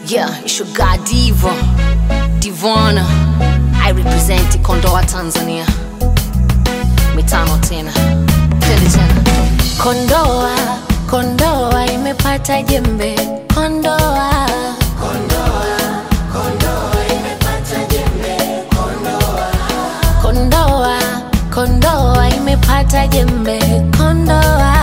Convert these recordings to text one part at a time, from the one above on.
Yeah, it's your guy Diva, Divana. I represent Kondoa Tanzania. Mitano tena, twende tena. Kondoa, Kondoa imepata jembe. Kondoa, Kondoa, Kondoa imepata jembe. Kondoa,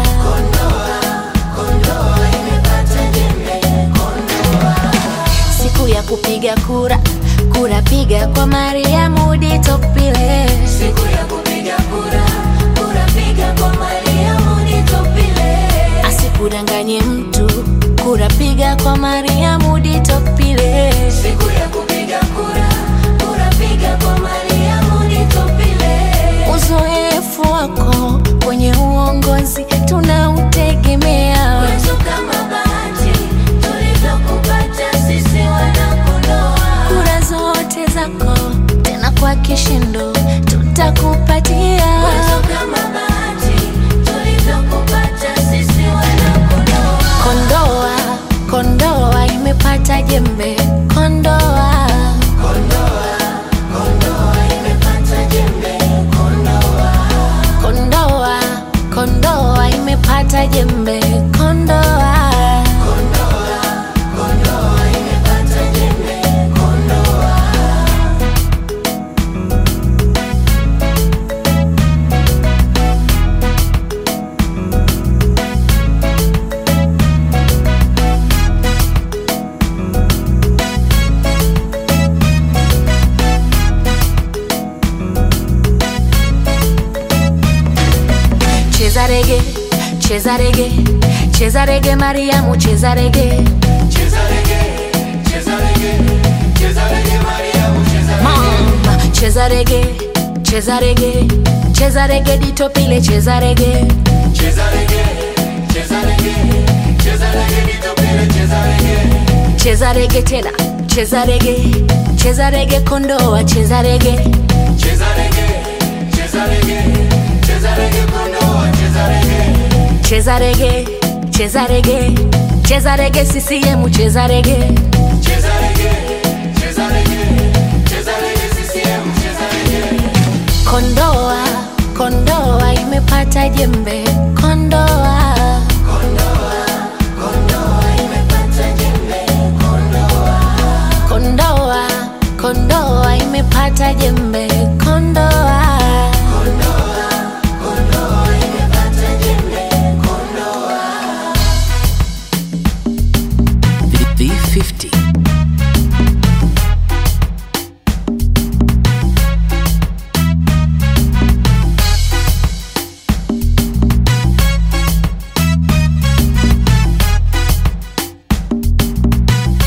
siku ya kupiga kura, kura piga kwa Mariamu Ditopile. Siku ya kupiga kura, kura piga kwa Mariamu Ditopile. Asikudanganye mtu, kura piga kwa Mariamu Ditopile. Siku ya kupiga kura, kura piga kwa Mariamu Ditopile. Uzoefu wako kwenye uongozi tunautegemea. Wetu kama bahati tulivyokupata sisi wanakondoa. Kura zote zako tena kwa kishindo tutakupatia. Wetu kama bahati tulivyokupata sisi wanakondoa. Kondoa, Kondoa imepata jembe. Kondoa, Kondoa, Kondoa imepata jembe. Kondoa, cheza rege, cheza rege, cheza rege Mariamu, cheza rege. Mama, cheza rege, cheza rege, cheza rege Ditopile, cheza rege. Cheza rege tena, cheza rege, cheza rege Kondoa, cheza rege. Cheza rege, cheza rege, cheza rege CCM, cheza rege. Kondoa, Kondoa imepata jembe. Kondoa,